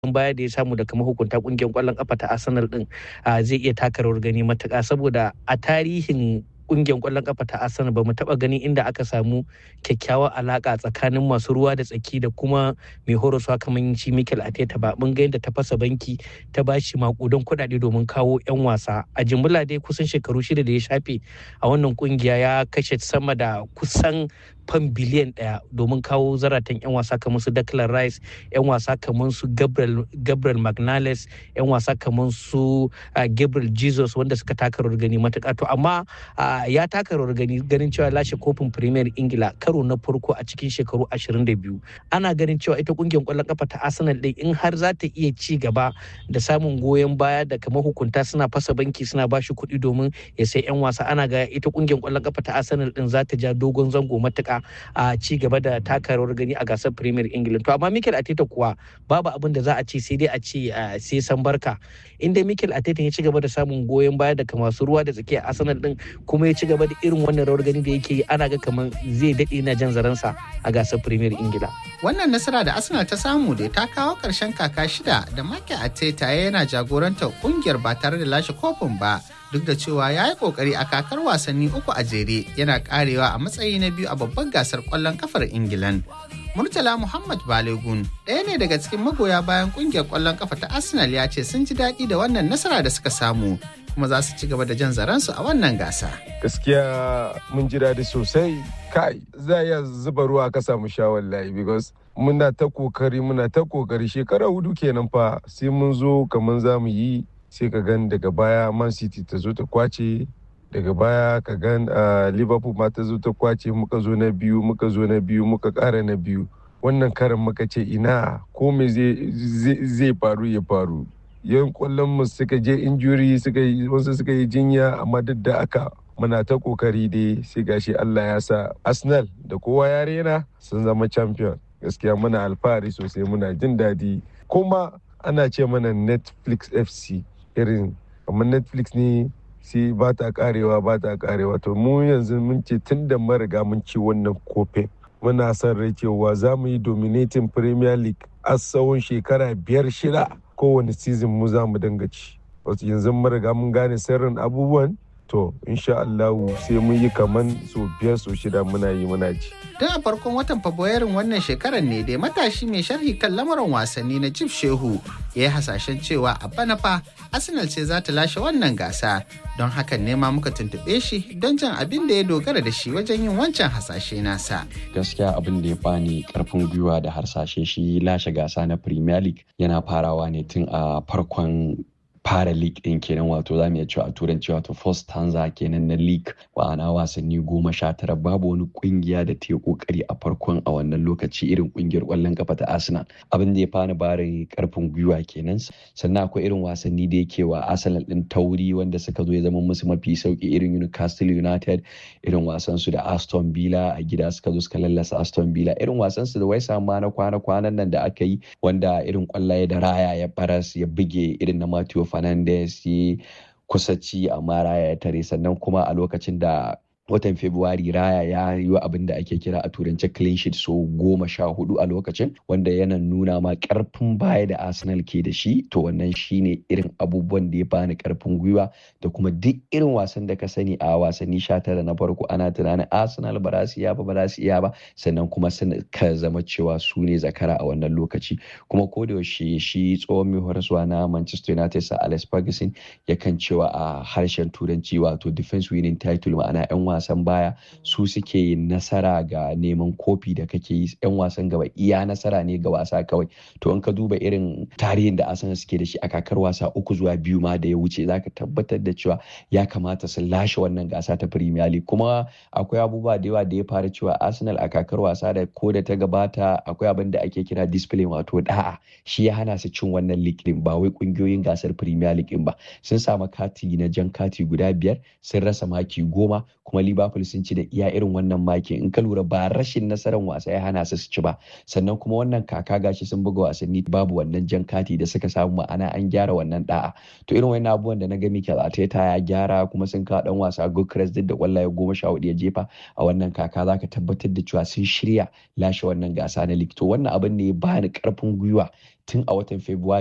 baya da ya samu daga mahukunta kungiyar kwallon kafa ta Arsenal din zai iya taka rawar gani matuƙa saboda a tarihin kungiyar kwallon kafa ta Arsenal ba mu taba gani inda aka samu kyakkyawar alaka tsakanin masu ruwa da tsaki da kuma mai horaswa kamar shi Mikel Arteta ba mun ga yadda ta fasa banki ta bashi makudan kuɗaɗe domin kawo 'yan wasa a jimla dai kusan shekaru shida da ya shafe a wannan kungiya ya kashe sama da kusan fan biliyan daya domin kawo zaratan 'yan wasa kamar su Declan Rice 'yan wasa kamar su Gabriel, Gabriel Magnales 'yan wasa kamar su Gabriel Jesus wanda suka taka rawar gani matuƙa to amma ya taka rawar gani ganin cewa lashe kofin Premier Ingila karo na farko a cikin shekaru 22 ana ganin cewa ita kungiyar kwallon kafa ta Arsenal din in har za ta iya ci gaba da samun goyon baya da kamar hukunta suna fasa banki suna bashi kuɗi domin ya sai 'yan wasa ana ga ita kungiyar kwallon kafa ta Arsenal din za ta ja dogon zango matuƙa a ci gaba da taka rawar gani a gasar Premier England. To amma Mikel Arteta kuwa babu abin da za a ce sai dai a ce sai san barka. Inda Mikel Arteta ya ci gaba da samun goyon baya daga masu ruwa da tsakiya Arsenal din kuma ya ci gaba da irin wannan rawar gani da yake yi ana ga kamar zai daɗe na jan zaransa a gasar Premier Ingila. Wannan nasara da Arsenal ta samu da ta kawo ƙarshen kaka shida da Mikel Arteta yana jagorantar ƙungiyar ba tare da lashe kofin ba. duk da cewa ya yi kokari a kakar wasanni uku a jere yana karewa a matsayi na biyu a babban gasar kwallon kafar ingilan murtala muhammad balegun ɗaya ne daga cikin magoya bayan kungiyar kwallon kafa ta arsenal ya ce sun ji daɗi da wannan nasara da suka samu kuma za su ci gaba da jan zaransu a wannan gasa gaskiya mun ji daɗi sosai kai za a iya zuba ruwa ka samu sha wallahi because muna ta kokari muna ta kokari shekara hudu kenan fa sai mun zo kamar za mu yi sai ka gan daga baya man city ta zo ta kwace daga baya ka gan liverpool ma ta zo ta kwace muka zo na biyu muka zo na biyu muka kara na biyu wannan karan muka ce ina ko me zai faru ya faru yan kwallon mu suka je injuri suka yi wasu suka yi jinya amma duk da aka muna ta kokari dai sai gashi Allah ya sa Arsenal da kowa ya rena sun zama champion gaskiya muna alfahari sosai muna jin daɗi kuma ana ce mana Netflix FC irin kamar netflix ne sai ba ta karewa ba ta karewa to mu yanzu mun ce tun da mariga mun ci wannan kofin muna son rai cewa za mu yi dominating premier league a tsawon shekara biyar shida kowane season mu za mu dinga ci wasu yanzu mariga mun gane sirrin abubuwan to insha Allah sai mun yi kaman so biyar so shida muna yi muna ci. Tun a farkon watan Fabrairun wannan shekarar ne dai matashi mai sharhi kan lamarin wasanni na Jif Shehu ya yi hasashen cewa a bana fa Arsenal ce za ta lashe wannan gasa don hakan ne ma muka tuntuɓe shi don jan abin da ya dogara da shi wajen yin wancan hasashe nasa. Gaskiya abin da ya bani karfin gwiwa da harsashe shi lashe gasa na Premier League yana farawa ne tun a farkon fara league din kenan wato za mu iya cewa a turanci wato first stanza kenan na league ma'ana wasanni goma sha tara babu wani kungiya da ta yi kokari a farkon a wannan lokaci irin kungiyar kwallon kafa ta arsenal abin da ya fani bari karfin gwiwa kenan sannan akwai irin wasanni da yake wa arsenal din tauri wanda suka zo ya zama musu mafi sauki irin newcastle united irin wasan su da aston villa a gida suka zo suka lallasa aston villa irin wasan su da wai ma na kwana kwanan nan da aka yi wanda irin kwallaye da raya ya baras ya buge irin na matthew Fernandes ya kusa ci amma Raya ya tare sannan kuma a lokacin da watan Fabrairu Raya ya yi abin da ake kira a turance clean sheet so goma sha hudu a lokacin wanda yana nuna ma karfin baya da Arsenal ke da shi to wannan shine irin abubuwan da ya bani karfin gwiwa da kuma duk irin wasan da ka sani a wasanni sha tara na farko ana tunanin Arsenal ba za su iya ba ba za su iya ba sannan kuma sun ka zama cewa su ne zakara a wannan lokaci kuma ko da yaushe shi tsohon mai horaswa na Manchester United sa Alex Ferguson yakan cewa a harshen turanci wato defense winning title ma'ana 'yan wasan baya su suke nasara ga neman kofi da kake yi 'yan wasan gaba iya nasara ne ga wasa kawai to in ka duba irin tarihin da Arsenal suke da shi a kakar wasa uku zuwa biyu ma da ya wuce zaka tabbatar da cewa ya kamata su lashe wannan gasa ta Premier League kuma akwai abubuwa da yawa da ya fara cewa Arsenal a kakar wasa da ko da ta gabata akwai abin da ake kira discipline wato da'a shi ya hana su cin wannan league din ba wai kungiyoyin gasar Premier League din ba sun samu kati na jan kati guda biyar sun rasa maki goma kuma Liverpool sun ci da iya irin wannan maki in ka lura ba rashin nasarar wasa ya hana su su ci ba sannan kuma wannan kaka gashi sun buga wasanni babu wannan jan kati da suka samu ma'ana an gyara wannan da'a to irin wannan abubuwan da na ga Mikel Arteta ya gyara kuma sun kawo dan wasa Gyökeres duk da kwallaye goma sha hudu ya jefa a wannan kaka zaka tabbatar da cewa sun shirya lashe wannan gasa na league to wannan abin ne ya bani karfin gwiwa tun a watan Fabrairu